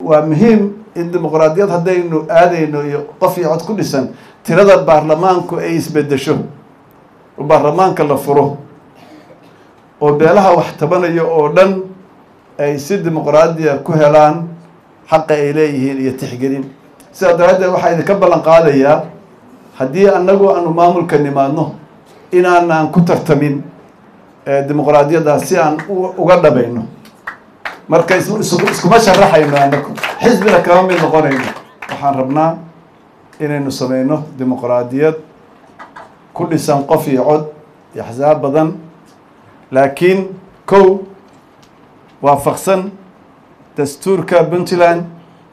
waa muhiim in dimuqraadiyad haddaynu aadayno iyo qof iyo cod ku dhisan tirada baarlamaanku ay isbedesho oo baarlamaanka la furo oo beelaha wax tabanayo oo dhan ay si dimuqraadiya ku helaan xaqa ay leeyihiin iyo tixgelin sidaa daraaddeed waxaa idinka ballan qaadayaa haddii annagu aanu maamulka nimaadno inaanaan ku tartamin dimuqraadiyaddaas si aan uga dhabayno marka iskuma sharaxayno annagu xisbina kama mid noqonayno waxaan rabnaa inaynu sameyno dimuqraadiyad ku dhisan qof iyo cod iyo axsaab badan laakiin kow waafaqsan dastuurka puntland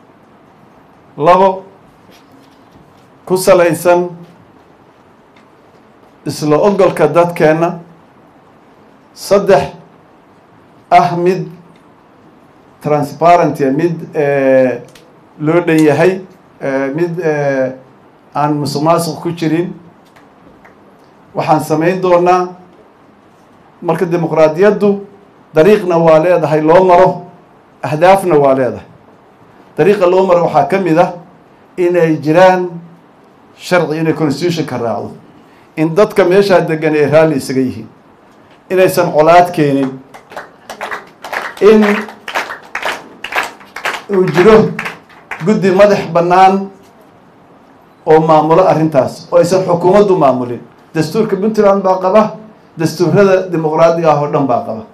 labo ku salaysan isla ogolka dadkeenna saddex ah mid transparenty mid loo dhan yahay mid aan musuq maasuq ku jirin waxaan samayn doonaa marka dimuqraadiyaddu dariiqna waa leedahay loo maro ahdaafna waa leedahay dariiqa loo maro waxaa ka mid ah inay jiraan sharci inay constitutionka raacdo in dadka meeshaa degan ay raalli isaga yihiin inaysan colaad keenin in uu jiro guddi madax bannaan oo maamulo arrintaas oo aysan xukuumaddu maamulin dastuurka puntland baa qaba dastuurada dimuqraadiga ah oo dhan baa qaba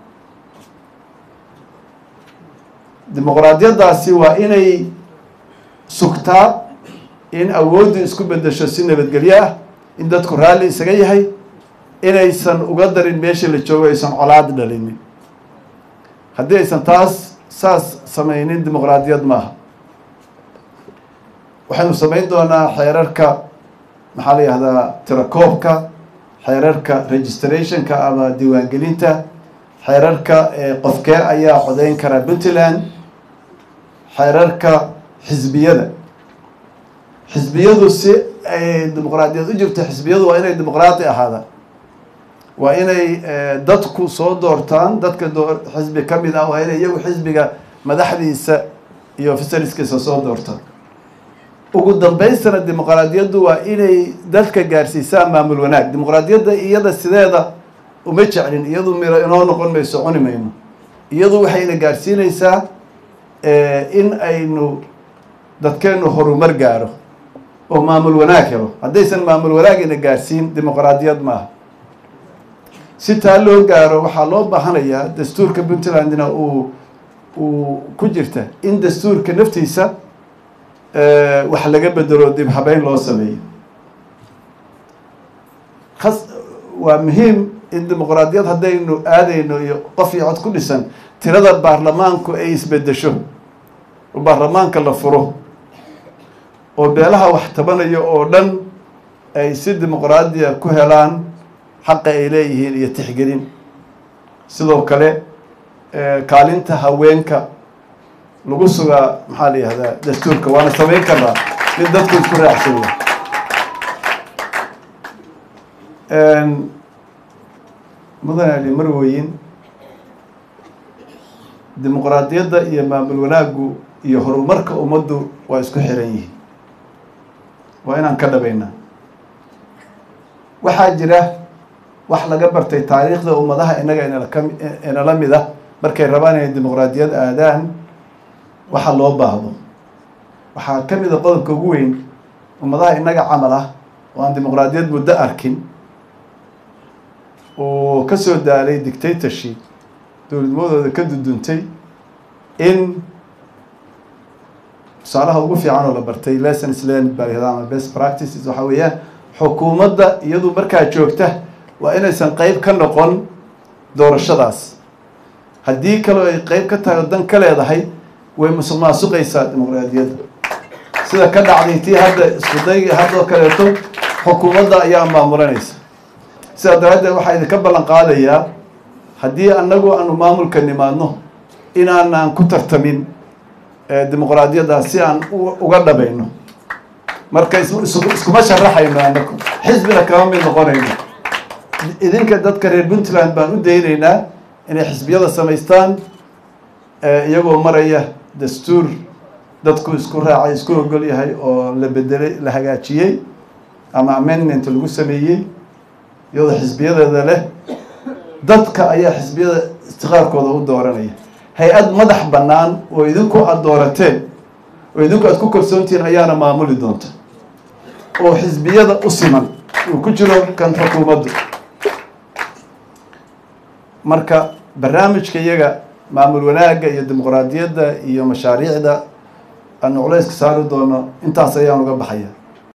dimuqraadiyaddaasi waa inay sugtaa in awooddu isku bedesho si nabadgelyo ah in dadku raalli isaga yahay inaysan uga darin meeshii la joogo aysan colaad dhalinin haddii aysan taas saas samaynin dimuqraadiyad maaha waxaynu samayn doonaa xeerarka maxaa la yihahdaa tirakoobka xeerarka registrationka ama diiwaangelinta xeerarka qofkee ayaa codeyn kara puntland xeerarka xisbiyada xisbiyadu si ay dimuqraadiyad u jirto xisbiyadu waa inay dimuqraadi ahaadaan waa inay dadku soo doortaan dadka doo xisbi ka mid ah waa inay iyagu xisbiga madaxdiisa iyo ofisariskiisa soo doortaan ugu dambaystana dimuqraadiyaddu waa inay dadka gaarsiisaan maamul wanaag dimuqraadiyadda iyada sideeda uma jeclin iyadu miro inoo noqon mayso cuni mayno iyadu waxayna gaarsiinaysaa in aynu dadkeenu horumar gaaro oo maamul wanaag helo haddaysan maamul wanaagina gaarsiin dimuqraadiyad maaha si taa loo gaaro waxaa loo baahanayaa dastuurka puntlandna uu uu ku jirta in dastuurka naftiisa wax laga bedelo dib habeyn loo sameeyo as waa muhiim in dimuqraadiyad haddaynu aadayno iyo qof iyo cod ku dhisan tirada baarlamaanku ay isbedesho oo baarlamaanka la furo oo beelaha wax tabanayo oo dhan ay si dimuqraadiya ku helaan xaqa ay leeyihiin iyo tixgelin sidoo kale kaalinta haweenka lagu sugaa maxaa la yihahdaa dastuurka waana samayn karnaa mid dadku isku raacsanya mudan ali marweyin dimuqraadiyadda iyo maamul wanaaggu iyo horumarka ummaddu waa isku xiran yihiin waa inaan ka dhabaynaa waxaa jira wax laga bartay taariikhda ummadaha inaga inalaka inala mid ah markay rabaan inay dimuqraadiyad aadaan waxa loo baahdo waxaa ka mid a qodobka ugu weyn ummadaha inaga camal ah oo aan dimuqraadiyad muddo arkin oo ka soo daalay dictatorship dowladnimadooda ka duduntay in tusaalaha ugu fiican oo la bartay lessons learned baa lahahda ama best practices waxaa weeyaan xukuumadda iyadu markaa joogta waa inaysan qeyb ka noqon doorashadaas haddii kaloo ay qeyb ka tahay oo dan ka leedahay way musuq maasuqaysaa dimuqraadiyadda sida ka dhacday tii hadda isku dayga haddoo kaleeto xukuumadda ayaa maamulanaysa sidaa daraaddeed waxaa idinka ballan qaadayaa haddii annagu aanu maamulka nimaadno inaanaan ku tartamin dimuqraadiyaddaas si aan uga dhabayno marka iskuma sharaxayno annagu xisbina kama mid noqonayno idinka dadka reer puntland baan u daynaynaa inay xisbiyada samaystaan iyagoo maraya dastuur dadku isku raacay isku ogol yahay oo la bedelay la hagaajiyey ama amendment lagu sameeyey iyadoo xisbiyadeeda leh dadka ayaa xisbiyada istiqaarkooda u dooranaya hay-ad madax bannaan oo idinku aada doorateen oo idinku aada ku kalsoontihiin ayaana maamuli doonta oo xisbiyada u siman uu ku jiro kan xukuumaddu marka barnaamijka iyaga maamul wanaagga iyo dimuqraadiyadda iyo mashaariicda aanu culayska saari doono intaas ayaan uga baxaya